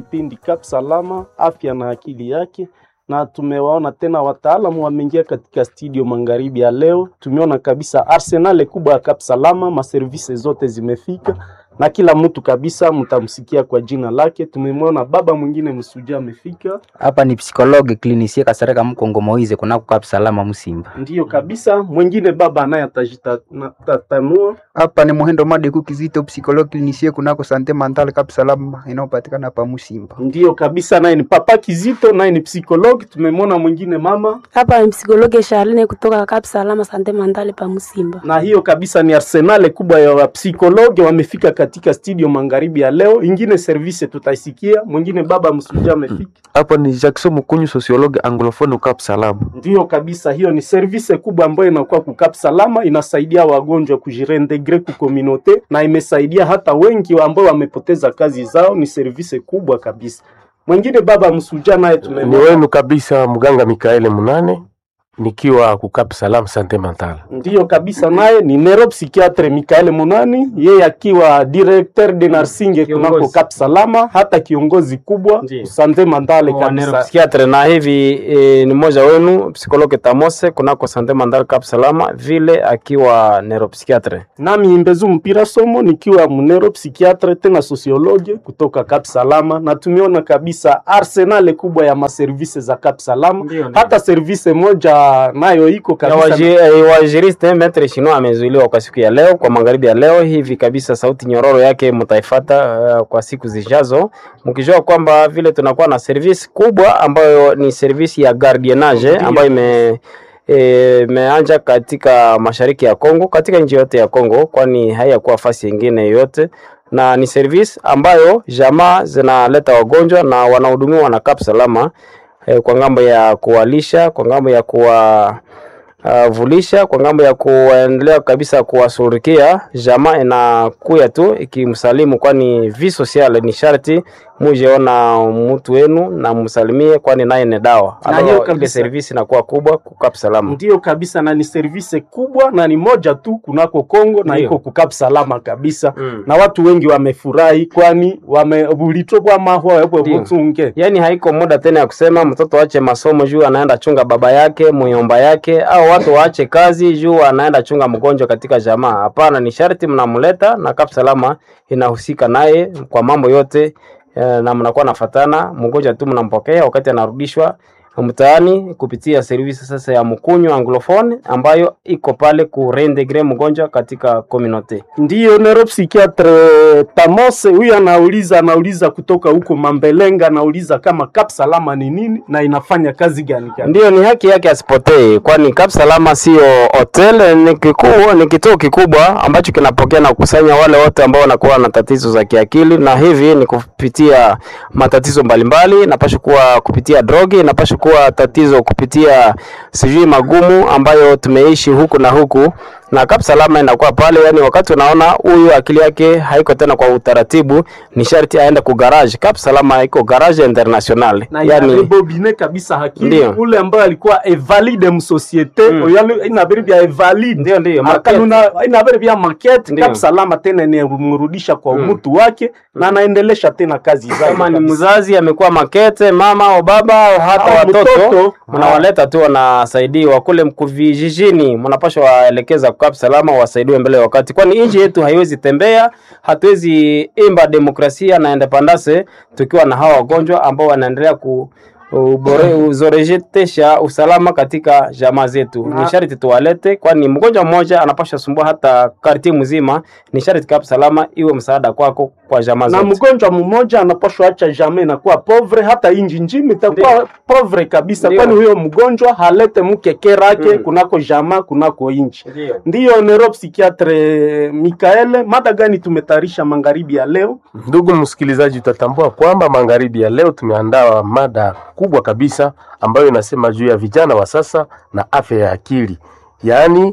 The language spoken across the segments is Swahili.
kipindi Kap Salama, afya na akili yake, na tumewaona tena wataalamu wameingia katika studio magharibi ya leo. Tumeona kabisa arsenal kubwa ya Kap Salama, maservise zote zimefika na kila mtu kabisa mtamsikia kwa jina lake. Tumemwona baba mwingine msuja amefika, Hapa ni psikologe klinisie Kasareka Mkongo Moize kunako Kap Salama Musimba. ndiyo kabisa. Mwingine baba naye atajitatanua Hapa ni Muhendo Madeku Kizito, psikologi klinisie kunako Sante Mental Kap Salama inayopatikana hapa Musimba. Ndiyo kabisa, naye ni papa Kizito, naye ni psikologi. Tumemwona mwingine mama, Hapa ni psikologe Charlene kutoka Kap Salama Sante Mandale pa Musimba. na hiyo kabisa ni arsenal kubwa ya wapsikologi wamefika katika studio magharibi ya leo. Ingine service tutaisikia, mwingine baba msuja amefika. Hapa ni Jackson Mukunyu, sociologue anglophone Cap Salam. Ndiyo kabisa, hiyo ni service kubwa ambayo inakuwa kukap salama, inasaidia wagonjwa kujireintegre ku community na imesaidia hata wengi ambao wamepoteza kazi zao. Ni service kubwa kabisa. Mwingine baba msuja naye Ni tumemwona wenu kabisa mganga Mikaele Munane nikiwa ku Cap Salam Sante Mental. Ndiyo kabisa, naye ni neuropsychiatre Mikael Munani, yeye akiwa directeur de nursing kunako Kap Salama, hata kiongozi kubwa Ndiyo. sante mandale wa kabisa. neuropsychiatre na hivi e, ni mmoja wenu psikologe Tamose kunako Sante Mandal Cap Salama vile akiwa neuropsychiatre. Nami Imbezu Mpira Somo nikiwa mneuropsychiatre tena sociologue kutoka Kap Salama, na tumeona kabisa arsenal kubwa ya maservise za Kap Salama, Ndiyo, ndiyo. hata service moja nayo iko Ya kabisa waji- eh, Wajiriste Metre Shino amezuiliwa kwa siku ya leo, kwa magharibi ya leo hivi kabisa. Sauti nyororo yake mtaifata uh, kwa siku zijazo, mkijua kwamba vile tunakuwa na service kubwa ambayo ni service ya gardiennage ambayo ime eh, imeanja katika mashariki ya Kongo, katika nchi yote ya Kongo, kwani haiyakuwa fasi nyingine yoyote na ni service ambayo jamaa zinaleta wagonjwa na wanahudumiwa na Kap Salama eh, kwa ngambo ya kuwalisha, kwa ngambo ya kuwa uh, vulisha, kwa ngambo ya kuendelea kabisa kuwasurikia jamaa inakuya tu ikimsalimu, kwani vi social ni sharti mujeona mtu wenu na msalimie, kwani naye ni dawa. Na Alors, hiyo ile kabisa. service inakuwa kubwa kukap salama. Ndiyo kabisa, na ni service kubwa na ni moja tu kunako Kongo na Ndiyo. iko kukap salama kabisa Mm. na watu wengi wamefurahi, kwani wamebulitobwa mahwa wewe Ndiyo. butunge Yaani haiko muda tena ya kusema mtoto aache masomo juu anaenda chunga baba yake muyomba yake, au watu waache kazi juu anaenda chunga mgonjwa katika jamaa. Hapana, ni sharti mnamleta na Kap Salama inahusika naye kwa mambo yote eh, na mnakuwa nafatana, mgonjwa tu mnampokea wakati anarudishwa mtaani kupitia servisi sasa ya mkunyu anglophone ambayo iko pale ku reintegre mgonjwa katika community. Ndiyo neuropsychiatre Tamose huyu anauliza anauliza kutoka huko Mambelenga, anauliza kama Kap Salama ni nini na inafanya kazi gani gani? Ndiyo, ni haki yake asipotee, kwani Kap Salama sio hotel, ni kikuu, ni kituo kikubwa ambacho kinapokea na kukusanya wale wote ambao wanakuwa na tatizo za kiakili, na hivi ni kupitia matatizo mbalimbali, napasha kuwa kupitia drogi, napasha kuwa tatizo kupitia sijui magumu ambayo tumeishi huku na huku na Kap Salama inakuwa pale, yani wakati unaona huyu akili yake haiko tena kwa utaratibu, ni sharti aende ku garage. Kap Salama iko garage international, na yani inaribobine kabisa hakili Ndiyo. ule ambaye alikuwa evalide msosiete Mm. mm. inabiri vya evalide ndio ndio market. akanuna inabiri vya market Ndiyo. Kap Salama tena inamrudisha kwa Mm. mtu wake na anaendelesha tena kazi zake kama ni kabisa. mzazi amekuwa makete mama au baba au hata Au watoto mtoto. mnawaleta tu wanasaidiwa kule mku- vijijini, mnapaswa waelekeza Kap Salama wasaidiwe mbele ya wakati, kwani nchi yetu haiwezi tembea, hatuwezi imba demokrasia na independence tukiwa na hawa wagonjwa ambao wanaendelea ku ubore uzorejetesha usalama katika jamaa zetu. Na- Ni sharti tuwalete, kwani mgonjwa mmoja anapaswa sumbua hata karti mzima. Ni sharti Kap Salama iwe msaada kwako kwa jamaa na zote. mgonjwa mmoja anapashwa acha jamii inakuwa povre, hata inji njima itakuwa povre kabisa, Ndiyo. kwani huyo mgonjwa halete mkeke rake Mm. kunako jamaa kunako inji. Ndio. Ndiyo neuropsychiatre Mikaele, mada gani tumetayarisha magharibi ya leo? Ndugu msikilizaji, utatambua kwamba magharibi ya leo tumeandaa mada kubwa kabisa ambayo inasema juu ya vijana wa sasa na afya ya akili, yaani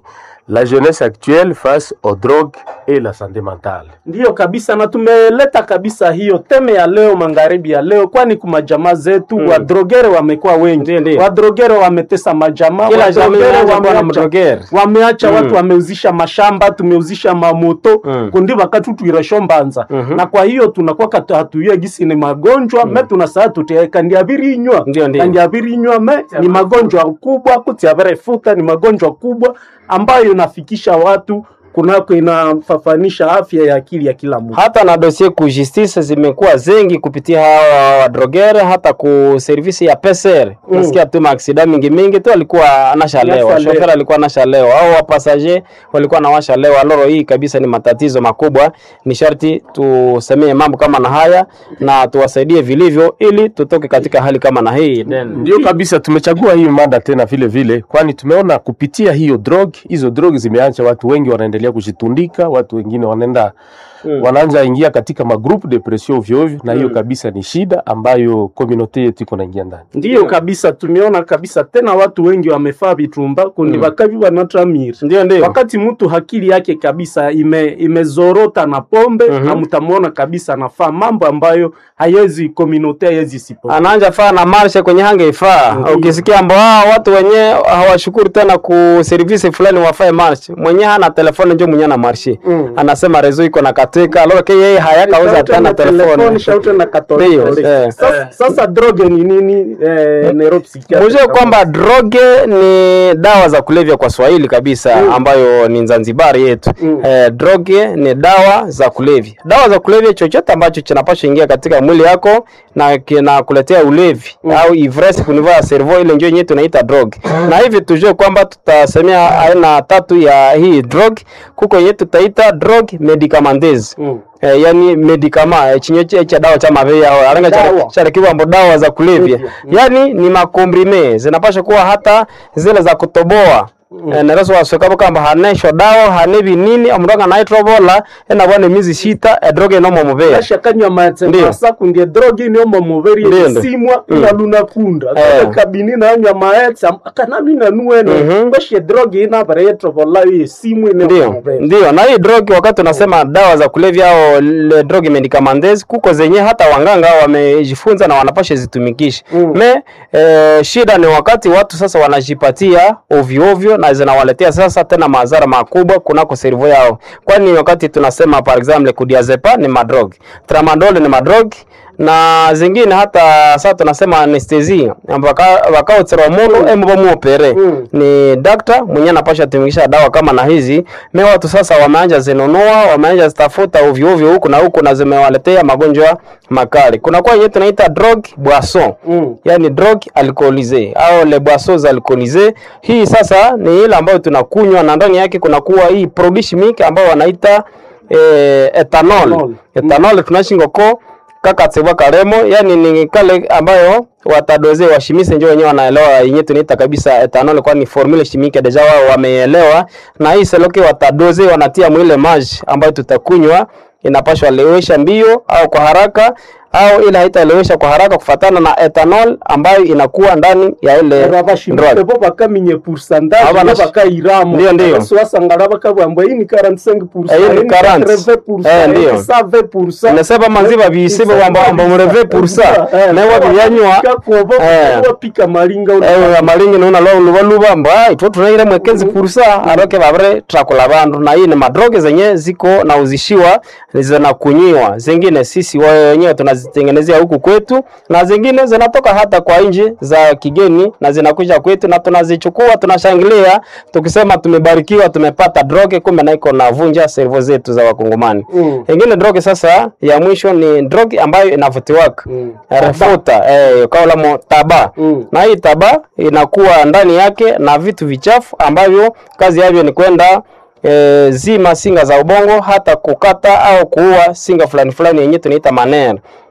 la jeunesse actuelle face aux drogues et la santé mentale. Ndiyo kabisa, na tumeleta kabisa hiyo teme ya leo magharibi ya leo, kwani kuma jamaa zetu Mm. wadrogere wamekuwa wengi, Ndiyo, ndiyo. wadrogere wametesa majamaa, Kila jamii wadrogere inaanza kuwa na wameacha mdrogere. wameacha Mm. watu wameuzisha mashamba, tumeuzisha mamoto Mm. kundi wakati tuirasho mbanza Mhm. na kwa hiyo tunakuwa katu- hatuye gisi ni magonjwa me tunasaa tutie kandiabirinywa Ndiyo, ndiyo. kandiabirinywa me ni magonjwa kubwa kutiaverefuta ni magonjwa kubwa ambayo inafikisha watu kunako inafafanisha afya ya akili ya kila mtu. hata na dosie ku justice zimekuwa zengi kupitia hawa wadrogere, hata ku servisi ya PCR Mm. nasikia tu maaksida mingi mingi tu alikuwa anashalewa, Anashalewa. shoferi alikuwa anashalewa au wapasaje walikuwa na washalewa. Loro hii kabisa ni matatizo makubwa, ni sharti tusemee mambo kama na haya na tuwasaidie vilivyo, ili tutoke katika hali kama na hii Then- Ndio kabisa, tumechagua hii mada tena vile vile, kwani tumeona kupitia hiyo drug, hizo drug zimeacha watu wengi wanaendelea kujitundika, watu wengine wanaenda Mm. wanaanza ingia katika magroup depression ovyo ovyo, na hiyo Mm. kabisa ni shida ambayo community yetu iko naingia ndani. Ndiyo kabisa, tumeona kabisa tena watu wengi wamefaa vitumba kundi Mm. wakavi wanatramiri Ndio, ndio. wakati mtu hakili yake kabisa ime, imezorota na pombe Mhm. na mtamwona kabisa anafaa mambo ambayo hayezi komunote hayezi sipo anaanja faa na marshe kwenye hange ifaa. Ndiyo. Ukisikia ambao hao watu wenye hawashukuru tena ku service fulani wafae marshe, mwenye hana telefoni njo mwenye na marshe Mm. anasema rezo iko na katika lolo ke yeye hayakauza Shaute tena na telefoni, telefoni. shaute na katoliki. Ndiyo, eh. Sasa, sasa droge ni nini eh, neuropsychiatric? Mujue kwamba droge ni dawa za kulevya kwa Swahili kabisa Mm. ambayo ni Zanzibari yetu. Mm. Eh, droge ni dawa za kulevya. Dawa za kulevya chochote ambacho kinapaswa ingia katika mwili yako na kinakuletea ulevi Mm. au ivresse kunivaa ya cerveau, ile ndio yenyewe tunaita droge. Na hivi tujue kwamba tutasemea aina tatu ya hii droge. Kuko yenyewe tutaita droge medicamenteuse Mm. Eh, yani medikama eh, chinyo che cha dawa cha mavea au aranga cha Dawa. cha kiwambo dawa za kulevya Mm. yani ni makombrime zinapasha kuwa hata zile za kutoboa Mm. Eh, nereso wasokabo kamba hanesho dawa hanebi nini omuranga naitrobola ena bwane mizi shita edroge no mumubea ashakanywa matse Ndiyo. masa kundi droge ni omo muberi Ndiyo, ndiyo. simwa Mm. inaluna kunda Eh. kaka kabini nanywa maetse akanalina nuwene Mhm. bashe droge ina bare yetrobola ye simwe ne ndio muberi ndio na hii drogi wakati unasema dawa za kulevya au le drogi medicamenteuse kuko zenye hata wanganga wamejifunza na wanapasha zitumikisha Mm. me eh, shida ni wakati watu sasa wanajipatia ovyo ovyo na zinawaletea sasa tena madhara makubwa kunako servo yao kwani wakati tunasema par exemple kudiazepa ni madrog tramadol ni madrog na zingine hata sasa tunasema anestesia wakaotsera mundu emu bamuopere Mm. ni dakta mwenye anapasha tumikisha dawa kama na hizi me watu sasa wameanja zinunua wameanja zitafuta ovyo ovyo huku na huku na zimewaletea magonjwa makali kunakuwa yenyewe tunaita drug boisson Mm. yani drug alcoolise au le boissons alcoolisées. Hii sasa ni ile ambayo tunakunywa na ndani yake kunakuwa hii produit chimique ambayo wanaita eh, ethanol. Ethanol. Ethanol tunashingoko kakatsebwa karemo, yani ni kale ambayo watadoze washimise njo wenyewe wanaelewa yenyewe tunaita kabisa ethanol, kwani formule chimique deja wao wameelewa, na hii seloke watadoze wanatia mwile maji ambayo tutakunywa inapashwa lewesha mbio au kwa haraka au ile haitalewesha kwa haraka kufatana na ethanol ambayo inakuwa ndani ya ile rabashimike drug. bo bakaminye pourcentage Aba bo nashi- bakairamo Ndiyo, ndiyo. Basi wasangala bakabwambwa iyi ni 45% Eh, iyi ni iyi 40. 80%, Eh, iyi ndiyo. ni 70%. Nasema manziba bisibe wamba amba mureve pursa Eh, newa bibyanywa kakuobo Eh. wapika malinga ewe amalingi nuna lo luba luba mba itwo tunaire mwekenzi pursa aroke babere trakula bandu na hii ni madroge zenye ziko na uzishiwa zinakunyiwa zingine sisi wenyewe tunazitengenezea huku kwetu na zingine zinatoka hata kwa nchi za kigeni na zinakuja kwetu na tunazichukua tunashangilia tukisema tumebarikiwa tumepata droge kumbe na iko na vunja servo zetu za wakongomani Mm. ingine droge sasa ya mwisho ni droge ambayo inavutiwaka Mm. refuta eh, kaulamo taba Mm. na hii taba inakuwa ndani yake na vitu vichafu ambavyo kazi yavyo ni kwenda e, zima singa za ubongo hata kukata au kuua singa fulani fulani yenye tunaita manere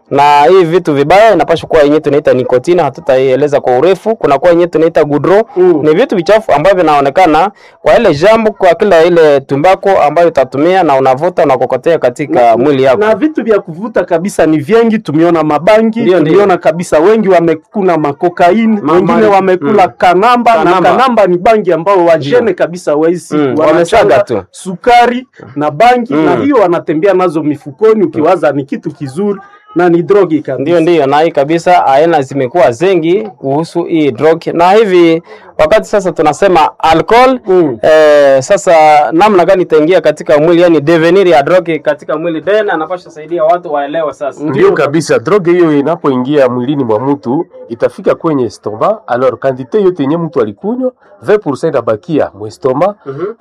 na hii vitu vibaya inapaswa kuwa yenyewe tunaita nikotini, hatutaieleza kwa urefu. Kuna kuwa yenyewe tunaita gudro Mm. ni vitu vichafu ambavyo vinaonekana kwa ile jambo, kwa kila ile tumbako ambayo utatumia na unavuta unakokotea katika mwili yako. na vitu vya kuvuta kabisa ni vingi. Tumeona mabangi, Ndio, ndio. tumeona kabisa wengi wamekuna makokaini, Ma- wengine ma- wamekula mm. kanamba, Kanamba. na kanamba ni bangi ambao wajene kabisa waisi Mm, wanasaga wamesaga tu. sukari na bangi Mm. na hiyo wanatembea nazo mifukoni, ukiwaza ni kitu kizuri na ni drogi kabisa. Ndio, ndio, na hii kabisa aina zimekuwa zengi kuhusu hii drug, na hivi wakati sasa tunasema alcohol Mm. eh, sasa namna gani itaingia katika mwili, yani devenir ya drug katika mwili, then anapasha saidia watu waelewe sasa. Ndio kabisa, droge hiyo inapoingia mwilini mwa mtu itafika kwenye stoma. Alors kantite yote yenye mtu alikunywa 20% inabakia mu stoma,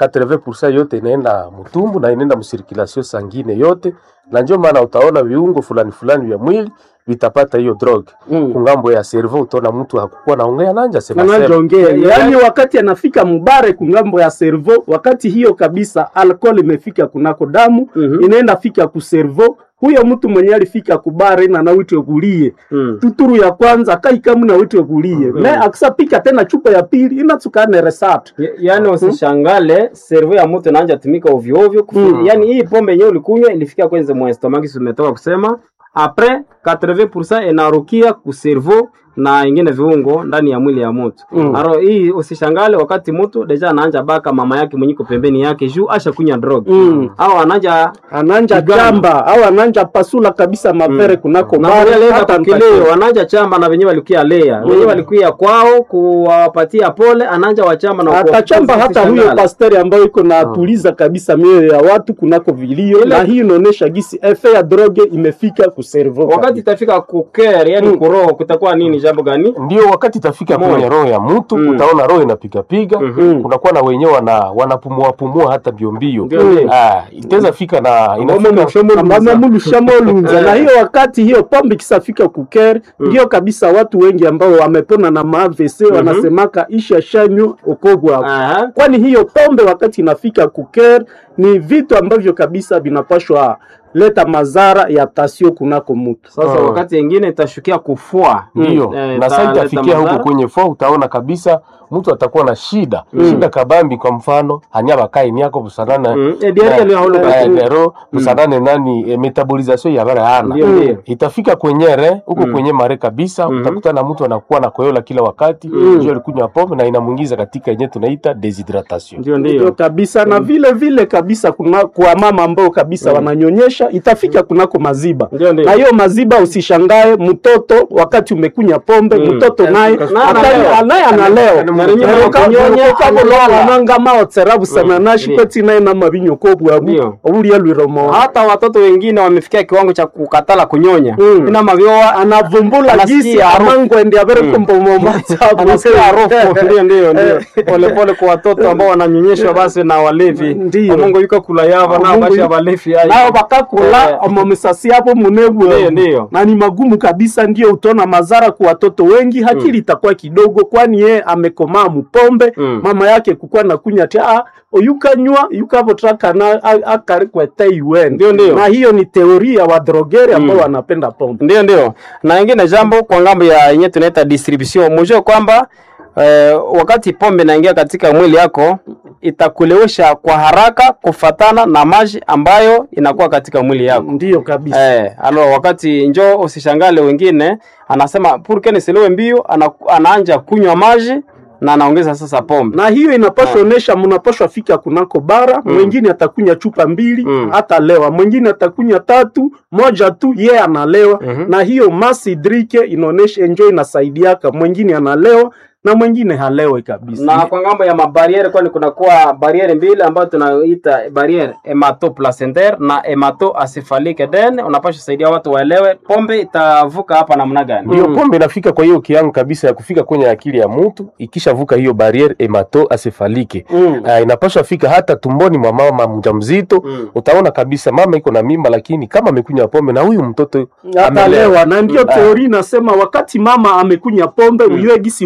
80% yote inaenda mtumbu na inaenda msirkulation sangine yote, na ndio maana utaona viungo fulani fulani vya mwili vitapata hiyo droge. Mm. Kungambo ya cerveau utaona mtu hakukuwa naongea nanja sema sema. anaongea yaani, wakati anafika mubare kungambo ya servo, wakati hiyo kabisa alcohol imefika kunako damu Mhm. inaenda fika ku servo, huyo mtu mwenye alifika kubare na nawitwe kulie Mm. tuturu ya kwanza kaikamu na witwe kulie me akisapika tena chupa ya pili inatsukane resat Ya- Yaani usishangale servo ya mtu inaanza tumika ovyo ovyo. kufi- Mm. Yaani hii pombe yenyewe ulikunywa ilifika kwenye mwa stomach, si umetoka kusema apres 80% inarukia ku servo na ingine viungo ndani ya mwili ya mtu. Mm. Aro hii usishangale wakati mtu deja anaanja baka mama yake mwenyiko pembeni yake juu asha kunya drug. Mm. Au anaanja ananja Kigamba. jamba au ananja pasula kabisa mavere kunako na bare, wale hata kileo wanaanja chamba na wenyewe walikuya lea. Wenyewe walikuya kwao kuwapatia pole ananja wachamba na atachamba hata huyo usishangale. pasteri ambayo iko na tuliza kabisa mioyo ya watu kunako vilio, Ile- na hii inaonyesha gisi efe ya droge imefika ku servo wakati itafika kuker yani Mm. kuroho kutakuwa nini jambo gani ndio wakati itafika Moyo. kwenye roho ya mtu Mm. utaona roho inapigapiga Mhm. kunakuwa na wenyewe wana wanapumua pumua hata mbiombio Ndio, ndio. ah, itaweza fika na inafika amamulushamo na hiyo wakati hiyo pombe kisafika kuker ndio kabisa watu wengi ambao wamepona na maavc wanasemaka isha shanyo okogwa Aha. kwani hiyo pombe wakati inafika kuker ni vitu ambavyo kabisa vinapashwa leta madhara ya tasio kunako mtu sasa Ah. wakati ingine itashukia kufua ndio Eh, na sasa italeta itafikia huko madhara. kwenye fo utaona kabisa mtu atakuwa na shida shida kabambi kwa mfano hanya bakaini yako busanana Mm. Eh, diarrhea Eh, leo hauna eh, basi. lero busanane nani eh, metabolisation ya bara hana Ndio, ndio. itafika kwenye re huko Mm. kwenye mare kabisa Mhm. utakutana na mtu anakuwa na koyola kila wakati Mm. juu alikunywa pombe na inamuingiza katika yenye tunaita deshydratation ndio ndio ndio kabisa na vile vile kabisa kuna kwa mama ambao kabisa wananyonyesha itafika kunako maziba Ndio, ndio. na hiyo maziba usishangae mtoto wakati umekunya pombe Mm. mtoto naye Na ata- naye analewa Narinyi kunyonya, analewa. nangamaotsera busana nashi ndio. kweti naye namabinyoko bwabu Ndio. obulia lwiromo hata watoto wengine wamefikia kiwango cha kukatala kunyonya Mm. ina mavyoa anavumbula Anasikia gisi harufu. amangwende anasikia harufu aberekombomomatsabu ndio ndio ndio pole pole kwa watoto ambao wananyonyeshwa basi na walevi Ndio. Mungu yuko kula yava na Mungu basi yuko- walevi nao bakakula Eh. omo misasi yabo munebwe Ndio, ndio. na ni magumu kabisa, ndio utaona madhara kwa watoto wengi, hakili itakuwa kidogo, kwani yeye amekomaa mupombe Mm. mama yake kukuwa na kunya ti ah oyukanywa yukavotrakana akarikwete iwen Ndio, ndio. na hiyo ni teoria ya wadrogeri ambao Mm. wanapenda pombe ndio ndio na ingine jambo kwa ngambo ya yenye tunaita distribution mujue kwamba eh, wakati pombe inaingia katika mwili yako itakulewesha kwa haraka kufatana na maji ambayo inakuwa katika mwili yako ndio kabisa Eh, alo wakati njo usishangale wengine anasema purke nisilewe mbio ana, anaanja kunywa maji na anaongeza sasa pombe na hiyo inapaswa onesha mnapaswa fika kunako bara mwingine atakunya chupa mbili Mm. atalewa mwingine atakunya tatu moja tu ye analewa Mhm. na hiyo masi drike inaonesha enjo inasaidiaka mwingine analewa na mwingine halewe kabisa na kwa ngambo ya mabariere kwani kunakuwa bariere mbili ambayo tunaita bariere hematoplacentaire na hematoencephalique then unapasha saidia watu waelewe pombe itavuka hapa namna gani ndio pombe inafika kwa hiyo kiango kabisa ya kufika kwenye akili ya mtu ikishavuka hiyo barriere hematoencephalike Mm. uh, inapaswa fika hata tumboni mwa mama mjamzito Mm. utaona kabisa mama iko na mimba lakini kama amekunywa pombe na huyu mtoto amelewa. atalewa na ndio Ah. teori inasema wakati mama amekunya pombe Mm. uyue gisi huyo mtoto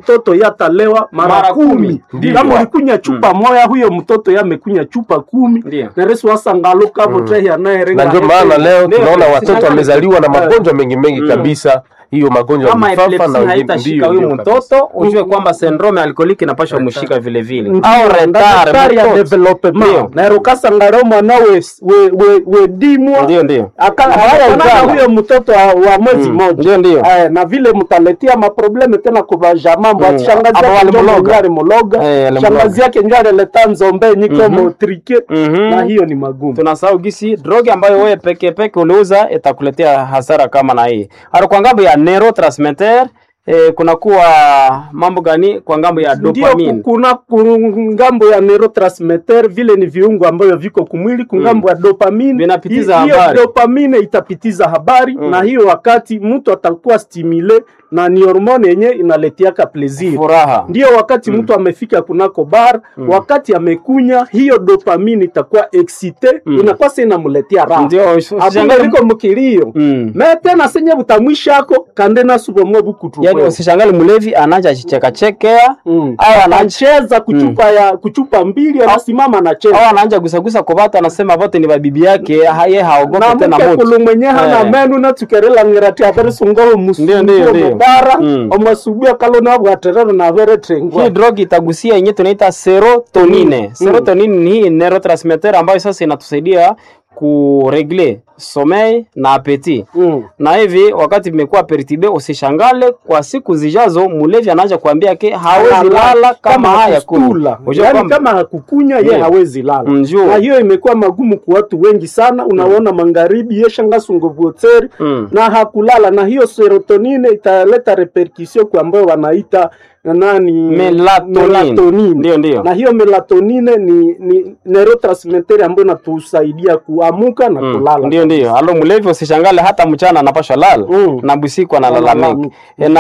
mtoto yatalewa mara, Mara kumi. kumi Ndiyo. kama ulikunya chupa moya huyo mtoto yamekunya chupa kumi Ndiyo. neresu wasangalo kavotehi anayerenga na ndio maana leo Ndio, tunaona watoto sishangani- wamezaliwa na Eh, magonjwa mengi mengi kabisa hiyo magonjwa ya kama mifafa na epilepsi wengine haitashika ndio, huyu ndio kabisa. mtoto ujue kwamba syndrome alkoliki inapashwa mshika vile vile Ndiyo, au na retard daktari ya mtoto. development Ndiyo. naero kasangaro mwana we, we, we, we dimwa ndio ndio Aka- Haya akafanana ijana. huyo mtoto wa, wa mwezi Mm, moja ndio ndio Eh, na vile mtaletea maprobleme tena kuvaja mambo Mm, ati shangazi hapo yake ndio walimloga. mwenye alimloga Eh, alimloga. shangazi yake ndio alileta nzombe niko Mhm. motrike Mhm. na hiyo ni magumu tunasahau gisi droge ambayo wewe peke peke uliuza itakuletea hasara kama na hii hata kwa ngambo ya neurotransmitter eh, kunakuwa mambo gani kwa ngambo ya ndio dopamine ku- kuna ku- ngambo ya neurotransmitter vile ni viungo ambavyo viko kumwili kungambo ya dopamine Vinapitiza Hi- hiyo habari. dopamine itapitiza habari Mm. na hiyo wakati mtu atakuwa stimule na ni hormone yenye inaletiaka plaisir furaha ndio wakati mtu amefika kunako bar wakati amekunya hiyo dopamine itakuwa excite Mm. inakuwa sasa inamletea raha ndio hakuna usishangae liko mukilio Mm. me tena senye butamwishako kande nasubomo bukutu yaani usishangali mlevi anaja chichekachekea Mm. au anaanza anacheza kuchupa ya kuchupa mbili anasimama anacheza au anaanja gusagusa kwa watu anasema vote ni babibi yake ha- ye haogope na tena mke moto kulu mwenye hana Eh. menu natukerela ngirati avere sungoho Ndio, ndio, musungo ndio. bara Mm. omwasubia kalona bwaterero na avere trengwa hii drug itagusia yenye tunaita serotonine serotonine ni hii neurotransmitter ambayo sasa inatusaidia kuregle sommeil na apeti Mm. na hivi wakati vimekuwa pertibe usishangale kwa siku zijazo mulevi anaanza kuambia ke hawezi lala kama haya hakustula. kula Unajua Yaani kwamba- kama hakukunya ye Ndio. hawezi lala Mjua. na hiyo imekuwa magumu kwa watu wengi sana unaona magharibi yeshangasungovuoteri Mm. na hakulala na hiyo serotonine italeta repercussion kwa ambayo wanaita nani Melatonin. melatonin. Ndio, ndio. na hiyo melatonine ni, ni neurotransmitter ambayo inatusaidia kuamuka na Mm, kulala ndio ndio alo mlevi usishangale hata mchana anapashwa lala Mm. na busiku analalamika Analalamika.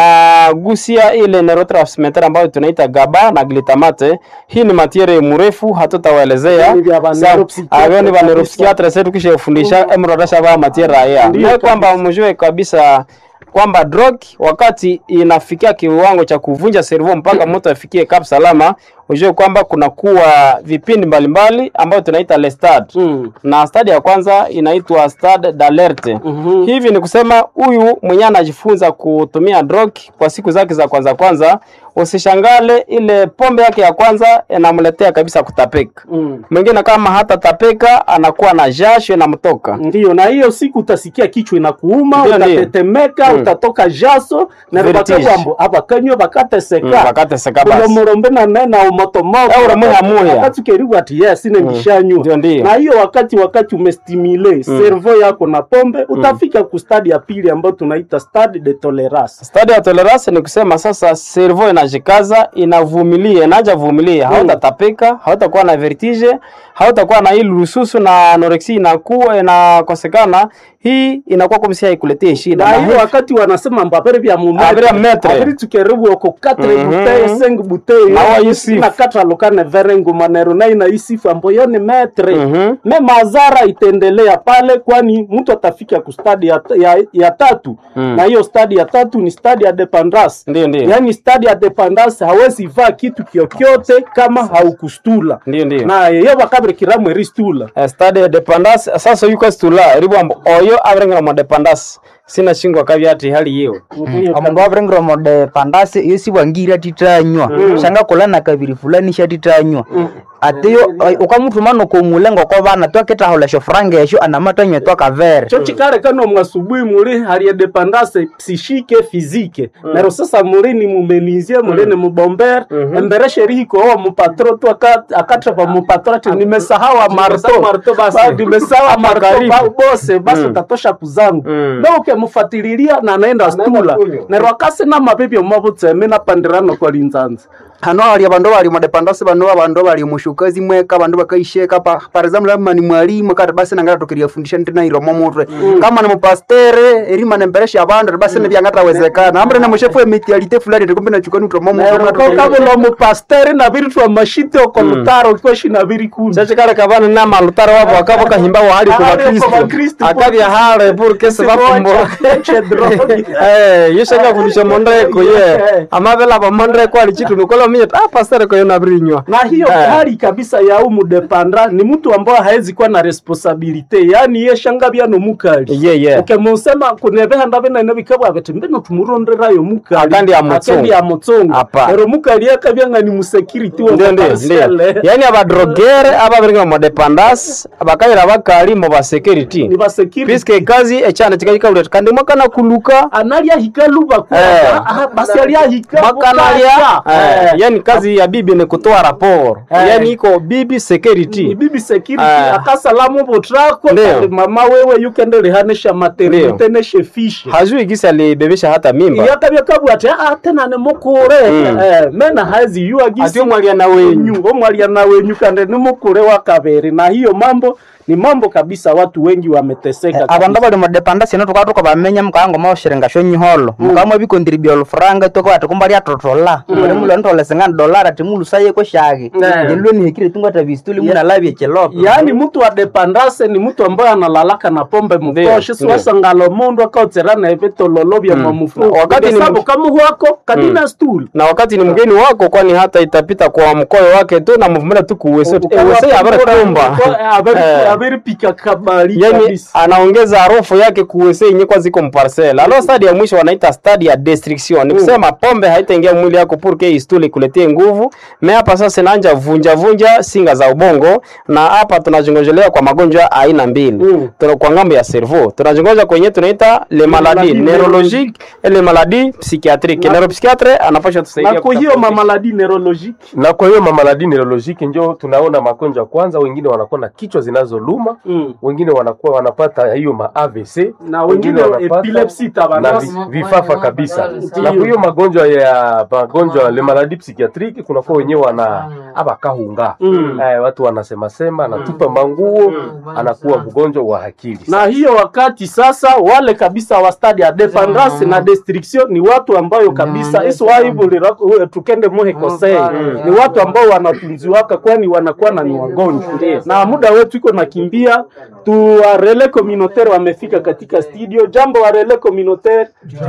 inagusia ile neurotransmitter ambayo tunaita GABA na glutamate hii ni matiere mrefu hatutawaelezea Ni vya ba Sa- neuropsychiatre avyo ni kabisa. vaneuropsikiatre setu kishafundisha emrodasha va matiere haya Ndio naye kabisa. kwamba mjue kabisa kwamba drug wakati inafikia kiwango cha kuvunja servo mpaka mtu afikie kap salama ujue kwamba kunakuwa vipindi mbalimbali ambayo tunaita le stade Mm. na stadi ya kwanza inaitwa stade d'alerte. Mhm. Hivi ni kusema huyu mwenye anajifunza kutumia drug kwa siku zake za kwanza kwanza, usishangale ile pombe yake ya kwanza inamletea kabisa kutapeka. Mm. Mwingine kama hata tapeka anakuwa na jasho inamtoka. Ndio, na hiyo siku utasikia kichwa inakuuma, Ndio, ndio. utatetemeka, Mm. utatoka jaso na Vertige. bakabambo abakanywa Mm, bakateseka wakati seka basi. ulomurombe na nena umotomoto Au uramuya muya. wakati ukeribu ati yes ine ngishanywa Ndio, ndio. na hiyo wakati wakati umestimule servo yako na pombe utafika ku stadi ya pili ambayo tunaita stadi de tolerance Stadi ya tolerance ni kusema sasa servo inajikaza, inavumilia, inaja vumilia, hautatapika, hautakuwa na vertige, hautakuwa na ile rususu na anorexia inakuwa inakosekana. Hii inakuwa kama si haikuletee shida. na Na hiyo hivi- wakati wanasema mbabere vya Abere ya metre. abiri tukeribu oko 4 Mhm. bouteille 5 bouteille Na wa isifu. na katra lokane verengu manero na ina isifu ambayo ni metre Mhm. me mazara itaendelea pale kwani mtu atafika ku stadi ya, ya, ya tatu Mm. na hiyo stadi ya tatu ni stadi ya dependance Ndio, ndio. yaani stadi ya dependance hawezi vaa kitu kyokyote kama haukustula Ndio, ndio. na yeyo bakabire kiramwe ristula Eh, stade ya dependance sasa yuko stula ribwambo oyo abrengera mo dependance sina shingo kabyati hali yiyo omundu wavirengirwa mode pandasi iyo sibwangiri atitanywa shanga kulana kabiri fulani shatitanywa atiyo ukamutuma nokomulengo ko bana twaketahula shofuranga esho anamatanywa twakavere cho chikale kano mwasubuhi muri hali ya dependance psishike fizike nero sasa muri ni mumenizie muri ni mubombere embere sheriko owa mupatro tu aka- akatra pa mupatro ati nimesahawa marto marto basi. Ba- nimesahawa marto karibu. ba- bose basi utatosha kuzangu Mm. na ukemufatilia na anaenda stula kunywa. nero akase na mabibi omabutseme na pandirano kwa linzanza hano hali abandu bali mudepandasi bano abandu bali mushukazi mweka abandu bakaisheka pa par example kama ni mwalimu kati basi nangata tukiria fundisha ntina iromo mutwe kama ni mupastere erima nemberesha abandu basi mm. nebyangatawezekana ambre na mushefu emitialite fulani tikumbe na chukani utromo mutwe kabula mupasteri na biri twa mashite oko lutaro kweshi na biri kuni chachikale kabana na malutaro wabo akabo kahimba wahali kwa Ahali kwa bakristo bakristo. akabya hale pour que se bafumbura eh yeshaka fundisha mondreko ye amabela ba mondreko ali chitu nikola minye ah pastor ko yona brinywa na hiyo Eh. hali kabisa ya umu depandra ni mtu ambaye haezi kuwa na responsabilite yani ye shanga byano mukali ye ye ukemusema kunebeha ndabe naine bikabwa bati mbeno tumuronderayo mukali Akandi ya Mutsongo. Akandi ya mutsongo Apa. ero mukali akabyanga ni musecurity wa ndio ndio parcelle. ndio yani abadrogere ababiringa mu dependance abakayira bakali mu ba security ni ba security puisque kazi echana chikajikauleta kandi mwakana kuluka analia hikaluba kwa Eh. ah, basi alia hika makanalia bukacha. eh, yani kazi ya bibi ni kutoa rapor Eh. yani iko bibi ni security bibi security Eh. akasalamu botrako Ndio. kandi mama wewe yukendelehanisha maternite neshe fishe hajui gisi alibebesha hata mimba yakabya kabwa ati ah tena ni mukure eh mena hazi yua gisi ati omwalia na wenyu omwalia na wenyu kandi ni mukure wa kabere na hiyo mambo ni mambo kabisa watu wengi wameteseka abandu bali mudepandasi ino tukaba tukabamenya mukaanga maoshiringa shonyiholo mukamwa bikontribua olufuranga toko ati kumba lyatotola muli mulo ntolesengani dolara ati mulusaye kweshaki nilwe nihikire tungata visituli munalabye chilopo yaani mtu wa depandase ni mtu ambaye analalaka na pombe mutoshe ndio. siwasangalo mundu akaotsera na evitololo vya mamufu wakati ni sabu mtu- kamuhwako kadina stool na wakati ni mgeni wako kwani hata itapita kwa mkoyo wake tu na muvumila tu kuwese ewese abaratumba averipika kabali yani kabisa anaongeza harufu yake kuwese yenye kwa ziko mparcel alo stadi ya mwisho wanaita stadi ya destruction ni kusema pombe haitaingia mwili yako purke istuli kuletie nguvu me hapa sasa inaanja vunja vunja singa za ubongo na hapa tunazongojelea kwa magonjwa aina mbili Mm. tuna kwa ngambo ya cerveau tunazongoja kwenye tunaita le maladie maladie neurologique et le maladie psychiatrique neuropsychiatre anapasha tusaidia na kwa hiyo kutofautisha. mamaladi neurologique na kwa hiyo mamaladi neurologique njo tunaona magonjwa kwanza, wengine wanakuwa na kichwa zinazoluma Mm. wengine wanakuwa wanapata hiyo ma AVC na wengine epilepsy na tabanasi vi- vifafa kabisa. Ndiyo. Na kwa hiyo magonjwa ya magonjwa le maladie psychiatrique kunakuwa wenyewe wana abakahunga Mm. eh, watu wanasema sema anatupa manguo anakuwa mgonjwa wa akili. na hiyo wakati sasa wale kabisa wa stadi ya dependance na destruction ni watu ambayo kabisa iswaivulira tukende muhe kosei ni watu ambao wanatunziwaka kwani wanakuwa na ni wagonjwa na muda wetu iko nakimbia tu warele communautaire wamefika katika studio jambo warele communautaire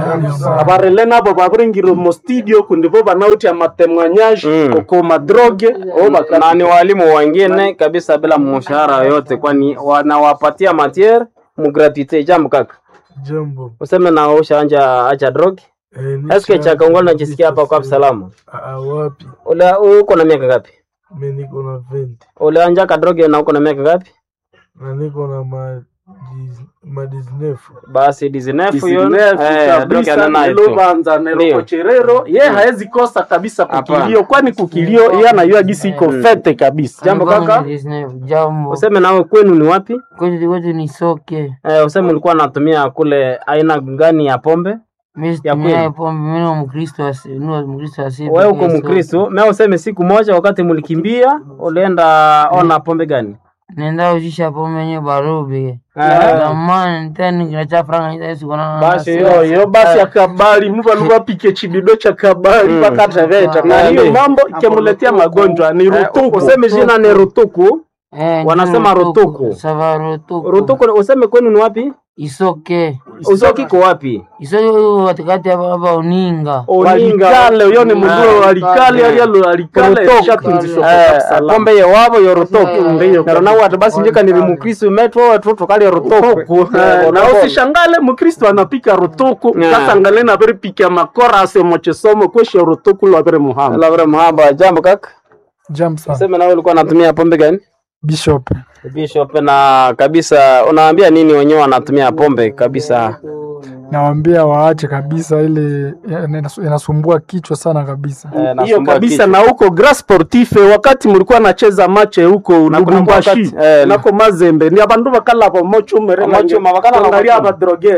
abarele nabo baburingiro mo studio kundivo banauti ya matemwanyage Mm. oko madroge o baka na ni walimu wengine kabisa bila mshahara yoyote, kwani wanawapatia matiere mugratuite. Jambo kaka, Jambo. useme na ushaanja acha drog Eh, nisha- eske chaka ungana najisikia hapa kwa salama. Ah, wapi? Ule uko na miaka ngapi? Mi niko na 20 Ule anja ka drog na uko na miaka ngapi? na niko na ma dis- ma 19. Basi dizinefu hiyo Isinefu eh drog kabisa anana tu. nilobanza Ndio. nerokocherero ye haezi kosa kabisa Hapana. kukilio kwani kukilio ye anayua gisi iko fete kabisa Jambo kaka, Jambo. useme nawe kwenu ni wapi? Kwetu kwetu ni soke. Eh, useme ulikuwa unatumia kule aina gani ya pombe? Mimi Ya situmia kweli. pombe, mimi ni Mkristo asi, ni Mkristo asi. Wewe uko Mkristo, mimi useme siku moja wakati mlikimbia ulienda ona pombe gani? Nenda ujisha pombe yenye barubi. Ah. Zamani tena kinacha franga nita siku na. Basi yo yo basi akabali mva luva pike chidido cha kabali mpaka taveta na Ah, hiyo ndio. mambo ikemuletea magonjwa ni rutuku Useme jina ni rutuku. Eh, wanasema ni rutuku. Sava rutuku. Rutuku useme kwenu ni wapi? Isoke. Usoki ko wapi? Isoke huko katikati hapa hapa uninga. walikale uyo ni muguro walikale alialo alikale Rutuku. shatunzisho Eh, pombe ye wabo yo rutuku. Ndiyo. Nero na watu basi njika ni mukristo metro watu tukali rutuku. Eh, na usishangale mukristo anapika rutuku Yeah. kasangale na bere pika makora ase mochesomo kweshe rutuku lwa bere muhamba Labra mahaba jambo kaka. Jambo sana. Useme na wewe ulikuwa unatumia pombe gani? Bishop. Bishop na kabisa unawaambia nini wenyewe wanatumia pombe kabisa? Nawaambia waache kabisa ile inasu- inasumbua kichwa sana kabisa. Eh, hiyo nasumbua kabisa kichwa. na huko Gras Sportif wakati mulikuwa nacheza mache huko Lubumbashi wakati, eh, nako Mazembe ni abandu bakala bomocho mere Bomocho, mabakala na angalia bomocho. abadroger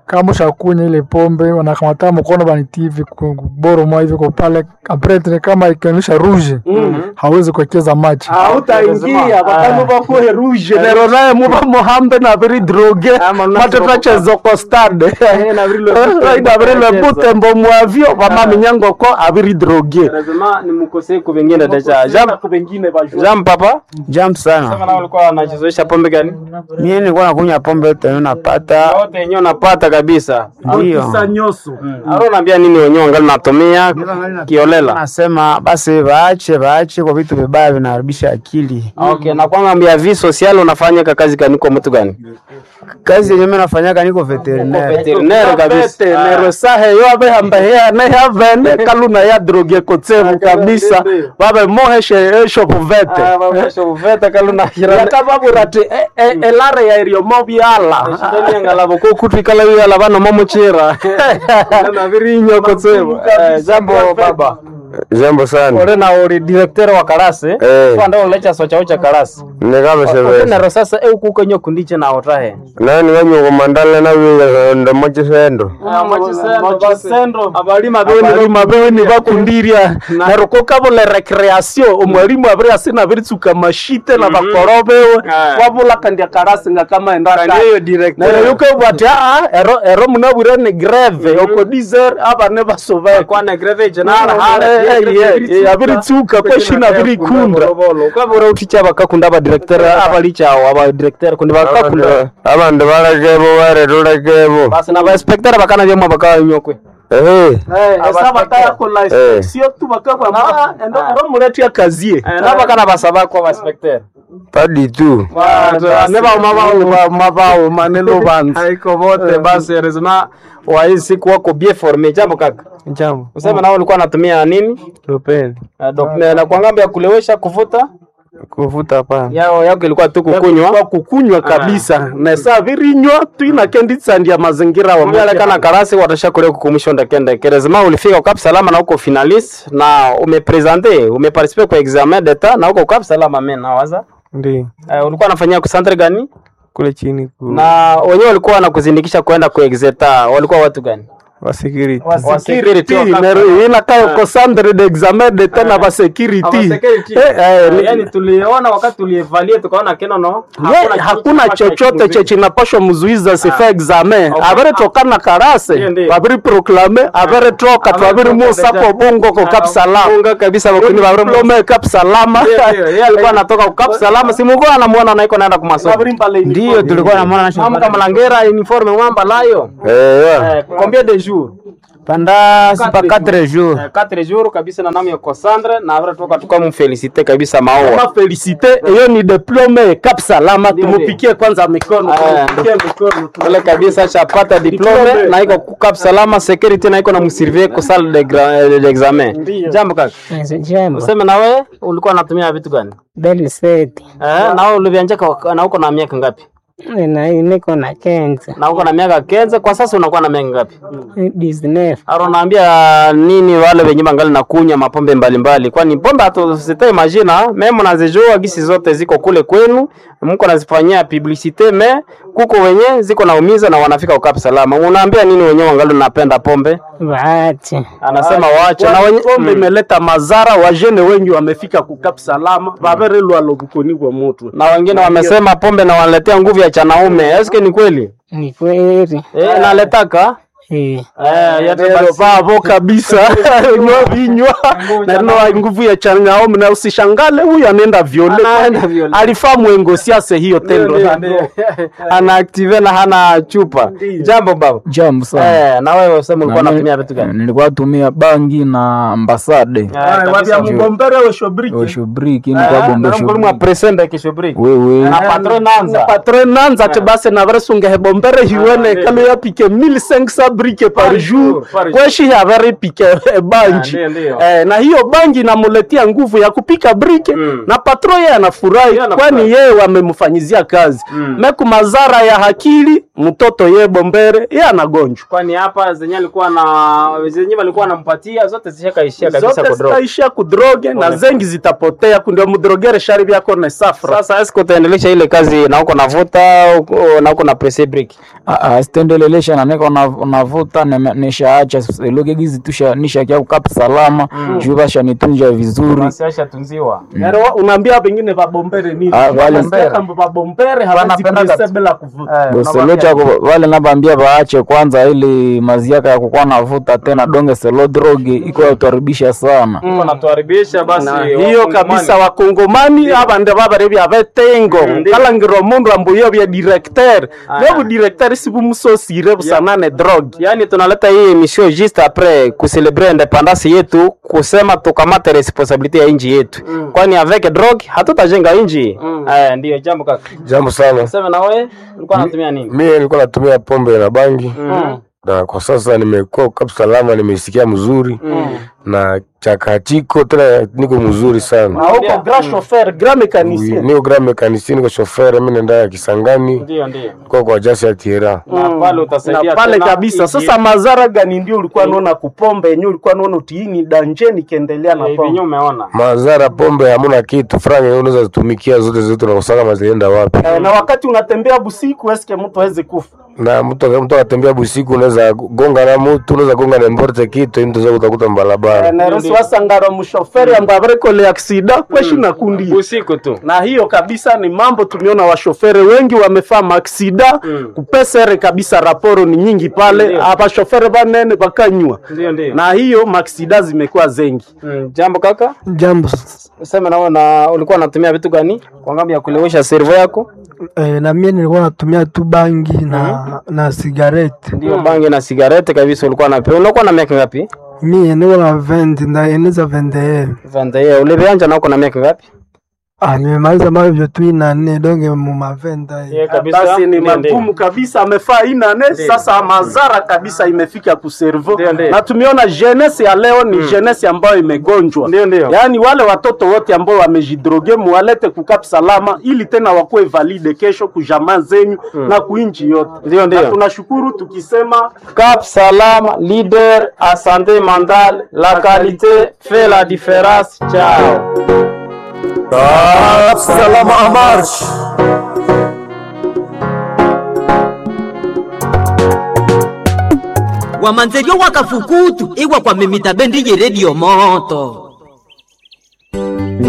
kama ushakunya ile pombe wanakamata mkono banitivi boro mwa hivi kwa pale après kama ikionyesha rouge hawezi kuwekeza maji hautaingia bakanu bakuhe rouge nero naye muba muhambe na biri droge matetachezo ko stade inabiri lebutembo mwavyo bamaminyango ko abiri droge lazima nimkosee ku vingine deja jam bengine bajua jam papa Jam sana. sema na ulikuwa unachezoesha pombe gani Mimi nilikuwa nakunywa pombe yote napata. wote yenyewe unapata kabisa Ndio. kisa nyoso aro naambia nini wenyewe wangali natumia kiolela Nasema basi waache waache kwa vitu vibaya vinaharibisha akili. okay na kwanga mbia vi social unafanya ka kazi gani kwa mtu gani Kazi yenyewe mimi nafanyaka niko veterinaire. veterinaire kabisa nero sahe yo abe hambehea ne havene kaluna ya droge kotsevu kabisa babe moheshe esho puvete veta kaluna yakababura ti e- e- elare ya irio mobyala ngalabo ko kutwikala yala bana momochira na virinyo kotsevo jambo baba jambo sana ore na uri director wa karase Eh. kwanda ulecha socha ucha karase nekabesebesa otenero sasa eu kukenyo kundiche na otahe nani wanyuko mandala nawindo mochisendo abalima abalima beweni bakundirya nero kokabula recreation omwalimu abiri asina abiritsuka mashite na bakoro bewe Ah. wabula kandia karasi nga kama endaka Kandiyo director. nero yukebwa ati aa ero ero munabwire ni greve oko dizer abane basoveka kwana greve Eh, jenara eh, eh, abiritsuka kweshina abirikunda kwabura uticha bakakunda aba director abalicha aba director kundi bakakunda abandu balekebo baretulekebo basi na ba inspector bakana byemo bakanyokwe ehe esa batayakola Eh. inspection tu bakabwa ma endo ero muletia kazie na bakana basaba kwa ba inspector padi tu ne bauma mabauma ne lubanza haiko vote basi lazima wa hii siku wako bien formé jambo kaka Jambo. useme nao ulikuwa anatumia nini Lupeni. Uh, dok- na na kwa ngambo ya kulewesha kuvuta Kuvuta hapana. yao yako ilikuwa tu kukunywa kwa kukunywa kabisa nesa virinywa twina kenditsandia mazingira wa umealekana karasi watashakulia kukumusha ndakende kerezima ulifika ukap salama na uko finalist na umepresente umeparticipe kwa examen d'etat na uko ukap salama men nawaza Ndio. uh, ulikuwa unafanyia kusantre gani Kule chini ku na wenyewe walikuwa wanakuzindikisha kwenda ku exeta walikuwa watu gani wa security. Wa security, wakaka. inakayo kosandre de examen de tena ba security Eh, eh, ni- yani tuliona wakati tulievalia tukaona keno no Ye, hakuna chochote che chinapashwa mzuiza sifa examen Okay. avere tokana karase Ndiyo, ndiyo. vaviri proklame avere toka twaviri musa ko bungo ko kap salama Bunga kabisa bakuni ba diplome kap salama yeye alikuwa anatoka ukap salama simugo anamuona naiko naenda kumasomo Ndio tulikuwa na mwana mama kama langera uniforme mwamba layo Eh, ya. eh, combien de jours panda sipa 4 jours. eh, 4 jours kabisa na nami ya Cassandre na avre toka tukamfelicite kabisa maua Ma felicite hiyo ni diplome kap salama tumupikie kwanza mikono Ah. tumupikie mikono Kule kabisa chapata diplome Diplome. na iko kukap salama security na iko na msurveiller ko salle de gra- de examen Ndiyo. jambo kaka Jambo. useme na wewe ulikuwa unatumia vitu gani Beliseti. eh na wewe ulivianjaka na uko na miaka ngapi Na niko na kenza. na uko na miaka kenze kwa sasa unakuwa na miaka ngapi Disney. Aro naambia nini wale wenye bangali na kunywa mapombe mbalimbali, kwani pombe hatusite majina meme nazijua gisi zote ziko kule kwenu, mko nazifanyia publicite me kuko wenye ziko naumiza na wanafika ukapi salama. Unaambia nini wenye wangali napenda pombe? Waache. Anasema waache na wenye pombe imeleta madhara wajene wengi wamefika kukap salama vavere lwalo bukoni kwa moto na wengine wamesema pombe na wanaletea nguvu ya chanaume. Eske ni kweli? Ni kweli. Eh, naletaka Eh. eh, yote Nero basi. vavo kabisa nywa vinywa na nino nguvu ya chanyaomi na usishangale huyu anaenda viole Anaenda viole. alifaa mwengosiase hiyo tendo Ndio, ndio. Anaactive na hana chupa. Jambo baba. Jambo sana. Eh, na wewe useme ulikuwa Na unatumia mi- vitu gani? Nilikuwa natumia bangi na ambasade Eh, kabisa. wavya mgombere weshobriki oshobriki nilikuwa bombe mkulima presenda kishobriki wewe na patron nanza patron nanza te basi navere sungehe bombere hiwene kalo yapike 1500 brike par jour par jour. kweshi yavaripike banji Ah, ndio, ndio. eh, na hiyo bangi inamuletea nguvu ya kupika brike Mm. na patro yeye anafurahi Yeye anafurahi. kwani yeye wamemfanyizia kazi Mm. meku mazara ya hakili mtoto ye bombere ye anagonjwa kwani hapa zenye alikuwa na zenye walikuwa wanampatia zote zishakaishia kabisa zote kudrop. zitaishia kudroge na Pole. zengi zitapotea kundio mudrogere shari vyako ne safra Sasa eske utaendelesha ile kazi na uko navuta uko- na uko na presse break? stendelelesha na niko na- navuta nime- nishaacha luge gizi tusha nishakia kukapa salama juu basha nitunja vizuri Basi ashatunziwa. Yaro, unaambia pengine vabombere nini Ah, vale- Wanasikia kama vabombere hawezi Wanapenda kulise kat- bila kuvuta boselocha wale nabambia baache kwanza ili maziaka ya kukuwa navuta tena donge selo drogi iko yautaribisha sana Uko natuharibisha basi. na hiyo wakongomani. kabisa wakongomani abande babare bya betengo Ndiyo. kalangiro mundu ambuyo bya directeur byo bu directeur si bumusosire busanane drogue Yaani tunaleta hii emission juste après kucelebre independance yetu, kusema tukamate responsabilité ya inji yetu, kwani avec drogue hatutajenga inji. Eh, ndio jambo kaka. Jambo sana. Sema na wewe ulikuwa unatumia nini? Mimi nilikuwa natumia pombe na bangi Mm. na kwa sasa nimekuwa kabisa salama, nimesikia mzuri na chakachiko tena, niko mzuri sana. na huko grand chauffeur grand mécanicien Niko grand mekanisini, niko shofere, mimi naenda ya Kisangani Ndio ndio. kwa kwa jasi ya Tiera. Na pale utasaidia na pale tena kabisa inji sasa madhara gani ndio ulikuwa naona kupombe yenyewe ulikuwa naona utiini danje nikiendelea na Eh, pombe venye umeona. Mazara pombe hamuna kitu, franga hiyo unaweza zitumikia zote zote, unakosaka mazienda wapi? Eh, na wakati unatembea busiku eske mtu awezi kufa na mtu mtu akatembea busiku, unaweza gonga na mtu, unaweza gonga na mborte kitu, mtu zaweza kutakuta mbalabara. narosi wasangara mushoferi ambaye abarekole aksida kweshi na kundi Usiku tu. na hiyo kabisa ni mambo tumeona washofere wengi wamefaa maaksida Mm. kupesere kabisa raporo ni nyingi pale Ndio. abashofere banene bakanywa Ndio ndio. na hiyo maaksida zimekuwa zengi Mm, jambo kaka. Jambo. Sema na wewe na ulikuwa unatumia vitu gani kwa ngambo ya kulewesha servo yako? Eh, na mie nilikuwa natumia tu bangi na na sigareti. Ndio bangi na sigarete kabisa ulikuwa unapewa. Ulikuwa na miaka ngapi? Mie niko na vendi na eneza vende. Vanda yeye ulivianja na uko na miaka ngapi? Ah, nimemaliza mavyo tu ina nne donge mu mavenda. Yeye kabisa. basi ni Ndio, ndio. magumu kabisa amefaa inane sasa mazara kabisa imefika kuservo Ndio, ndio. na tumeona jeunesse ya leo ni jeunesse ambayo imegonjwa Ndio, ndio. yaani wale watoto wote ambao wamejidroge muwalete kukap salama ili tena wakuwe valide kesho kujamaa zenyu na kuinchi yote Ndio, ndio. na tunashukuru tukisema Cap Salam, leader à santé mentale, la qualité fait la différence. Ciao. Salama amarsh. wamanzeryo wakafukutu iwa kwa mimita bendi ye redio moto